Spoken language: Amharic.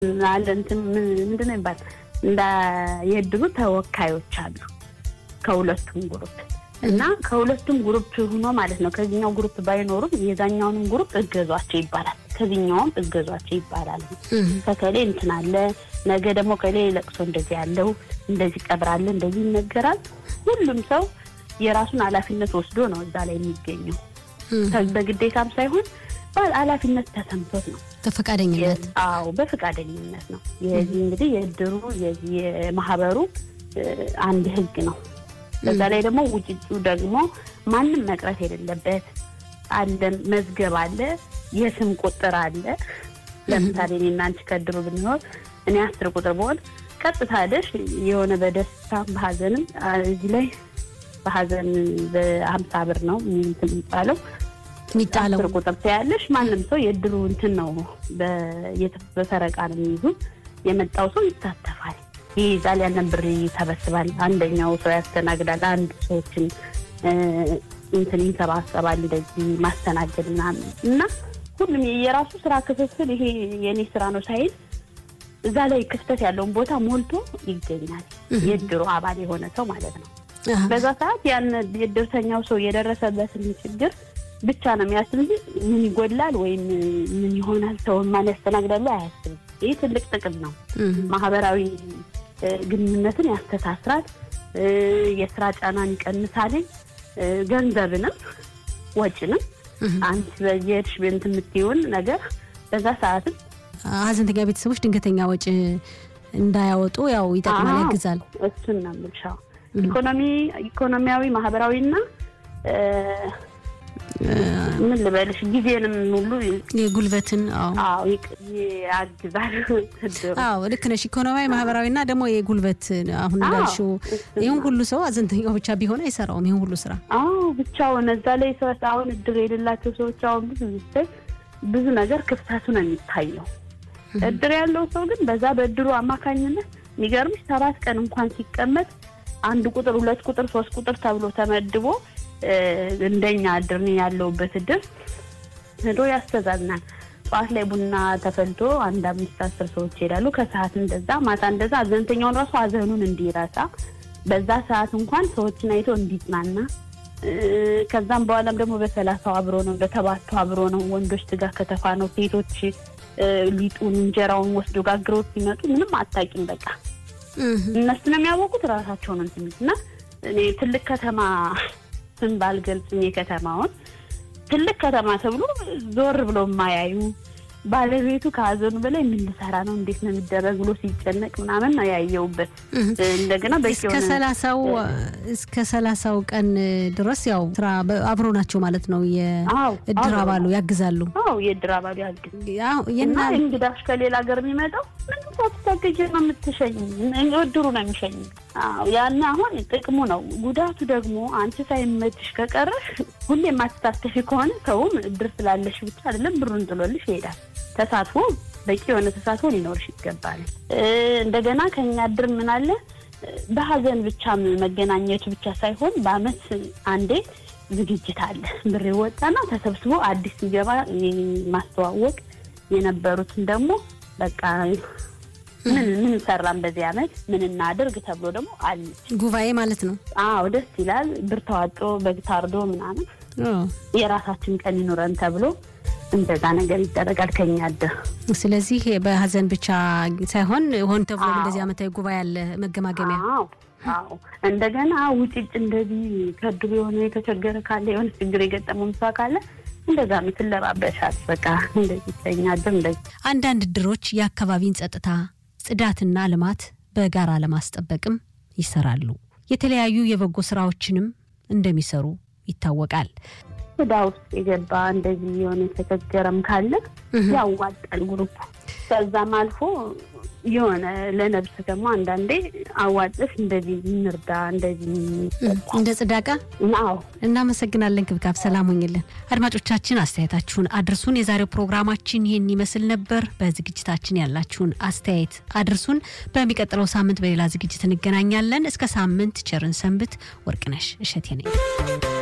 አለ እንትን ምንድን ነው ይባል እንደ የእድሩ ተወካዮች አሉ ከሁለቱም ግሩፕ እና ከሁለቱም ግሩፕ ሆኖ ማለት ነው። ከዚህኛው ግሩፕ ባይኖሩም የዛኛውንም ግሩፕ እገዟቸው ይባላል። ከዚህኛውም እገዟቸው ይባላል። ከከሌ እንትን አለ፣ ነገ ደግሞ ከሌ ለቅሶ እንደዚህ ያለው እንደዚህ ቀብራለ፣ እንደዚህ ይነገራል። ሁሉም ሰው የራሱን ኃላፊነት ወስዶ ነው እዛ ላይ የሚገኘው በግዴታም ሳይሆን ኃላፊነት ተሰምቶት ነው። በፈቃደኝነት አዎ፣ በፈቃደኝነት ነው። የዚህ እንግዲህ የእድሩ የማህበሩ አንድ ህግ ነው። በዛ ላይ ደግሞ ውጭጩ ደግሞ ማንም መቅረት የሌለበት አለ፣ መዝገብ አለ፣ የስም ቁጥር አለ። ለምሳሌ እኔ እና አንቺ ከእድሩ ብንኖር እኔ አስር ቁጥር በሆን ቀጥታ ሄደሽ የሆነ በደስታም በሀዘንም እዚህ ላይ በሀዘን በሀምሳ ብር ነው የሚባለው የሚጣለው አስር ቁጥር ትያለሽ። ማንም ሰው የእድሩ እንትን ነው በፈረቃ ነው የሚይዙ። የመጣው ሰው ይሳተፋል፣ ይይዛል፣ ያንን ብር ይሰበስባል። አንደኛው ሰው ያስተናግዳል፣ አንዱ ሰዎችን እንትን ይንሰባሰባል፣ እንደዚህ ማስተናገድ ምናምን እና ሁሉም የራሱ ስራ ክፍፍል ይሄ የእኔ ስራ ነው ሳይል እዛ ላይ ክፍተት ያለውን ቦታ ሞልቶ ይገኛል። የእድሩ አባል የሆነ ሰው ማለት ነው። በዛ ሰዓት ያን የእድርተኛው ሰው የደረሰበትን ችግር ብቻ ነው የሚያስብ እንጂ ምን ይጎላል ወይም ምን ይሆናል ሰው ማን ያስተናግዳሉ አያስብም። ይህ ትልቅ ጥቅም ነው። ማህበራዊ ግንኙነትን ያስተሳስራል፣ የስራ ጫናን ይቀንሳልኝ፣ ገንዘብንም ወጪንም አንቺ በየሄድሽ እንትን የምትይውን ነገር በዛ ሰዓትም ሀዘንተኛ ቤተሰቦች ድንገተኛ ወጪ እንዳያወጡ ያው ይጠቅማል፣ ያግዛል። እሱን ነው የምልሻው። ኢኮኖሚ ኢኮኖሚያዊ ማህበራዊና ምን ልበልሽ ጊዜንም ሁሉ የጉልበትን አዎ ያግዛል። አዎ ልክ ነሽ። ኢኮኖሚያዊ ማህበራዊና ደግሞ የጉልበት አሁን እንዳልሽው ይህን ሁሉ ሰው ሀዘንተኛው ብቻ ቢሆን አይሰራውም ይህን ሁሉ ስራ። አዎ ብቻውን እዛ ላይ ሰው አሁን እድር የሌላቸው ሰዎች አሁን ብዙ ጊዜ ብዙ ነገር ክፍተቱ ነው የሚታየው። እድር ያለው ሰው ግን በዛ በእድሩ አማካኝነት የሚገርምሽ ሰባት ቀን እንኳን ሲቀመጥ አንድ ቁጥር ሁለት ቁጥር ሶስት ቁጥር ተብሎ ተመድቦ እንደኛ እድር ያለውበት እድር ሄዶ ያስተዛዝናል። ጠዋት ላይ ቡና ተፈልቶ አንድ አምስት አስር ሰዎች ይሄዳሉ። ከሰዓት እንደዛ፣ ማታ እንደዛ ሀዘንተኛውን ራሱ ሀዘኑን እንዲረሳ በዛ ሰዓት እንኳን ሰዎችን አይቶ እንዲጽናና ከዛም በኋላም ደግሞ በሰላሳው አብሮ ነው፣ በተባቱ አብሮ ነው። ወንዶች ስጋ ከተፋ ነው፣ ሴቶች ሊጡን እንጀራውን ወስዶ ጋግረው ሲመጡ ምንም አታውቂም። በቃ እነሱ ነው የሚያወቁት ራሳቸው ነው እንትን እና እኔ ትልቅ ከተማ ስም ባልገልጽም የከተማውን ትልቅ ከተማ ተብሎ ዞር ብሎ የማያዩ ባለቤቱ ከሀዘኑ በላይ ምን ልሰራ ነው እንዴት ነው የሚደረግ ብሎ ሲጨነቅ ምናምን ነው ያየውበት። እንደገና እስከ ሰላሳው እስከ ሰላሳው ቀን ድረስ ያው ስራ አብሮ ናቸው ማለት ነው። የእድር አባሉ ያግዛሉ። አዎ የእድር አባሉ ያግዝ እና እንግዳሽ ከሌላ ሀገር የሚመጣው ምንም ሳትታገጅ ነው የምትሸኝ። እድሩ ነው የሚሸኝ። ያን አሁን ጥቅሙ ነው። ጉዳቱ ደግሞ አንቺ ሳይመችሽ ከቀረሽ ሁሌ የማትሳተፊ ከሆነ ሰውም እድር ስላለሽ ብቻ አይደለም ብሩን ጥሎልሽ ይሄዳል። ተሳትፎ በቂ የሆነ ተሳትፎ ሊኖርሽ ይገባል። እንደገና ከኛ እድር ምን አለ በሀዘን ብቻ መገናኘቱ ብቻ ሳይሆን በአመት አንዴ ዝግጅት አለ። ብር ይወጣና ተሰብስቦ አዲስ ሲገባ ማስተዋወቅ የነበሩትን ደግሞ በቃ ምን ምን ሰራን በዚህ አመት ምን እናድርግ ተብሎ ደግሞ አለች ጉባኤ ማለት ነው። አዎ ደስ ይላል። ብር ተዋጦ በግ ታርዶ ምናምን የራሳችን ቀን ይኑረን ተብሎ እንደዛ ነገር ይደረጋል ከኛ እድር። ስለዚህ በሀዘን ብቻ ሳይሆን ሆን ተብሎ እንደዚህ አመታዊ ጉባኤ ያለ መገማገሚያ። አዎ እንደገና ውጭጭ እንደዚህ ከእድሩ የሆነ የተቸገረ ካለ የሆነ ችግር የገጠመው ምሳ ካለ እንደዛ ምትለባበሻል። በቃ እንደዚህ ከኛ እድር እንደዚህ አንዳንድ እድሮች የአካባቢን ጸጥታ ጽዳትና ልማት በጋራ ለማስጠበቅም ይሰራሉ። የተለያዩ የበጎ ስራዎችንም እንደሚሰሩ ይታወቃል። ወዳ ውስጥ የገባ እንደዚህ የሆነ የተቸገረም ካለ ያዋጣል ግሩፕ። ከዛም አልፎ የሆነ ለነብስ ደግሞ አንዳንዴ አዋጥሽ እንደዚህ እንርዳ እንደዚህ እንደ ጽዳቃ አዎ። እናመሰግናለን። ክብካብ ሰላም ሆኝልን። አድማጮቻችን አስተያየታችሁን አድርሱን። የዛሬው ፕሮግራማችን ይህን ይመስል ነበር። በዝግጅታችን ያላችሁን አስተያየት አድርሱን። በሚቀጥለው ሳምንት በሌላ ዝግጅት እንገናኛለን። እስከ ሳምንት ቸርን ሰንብት። ወርቅነሽ እሸቴ ነኝ።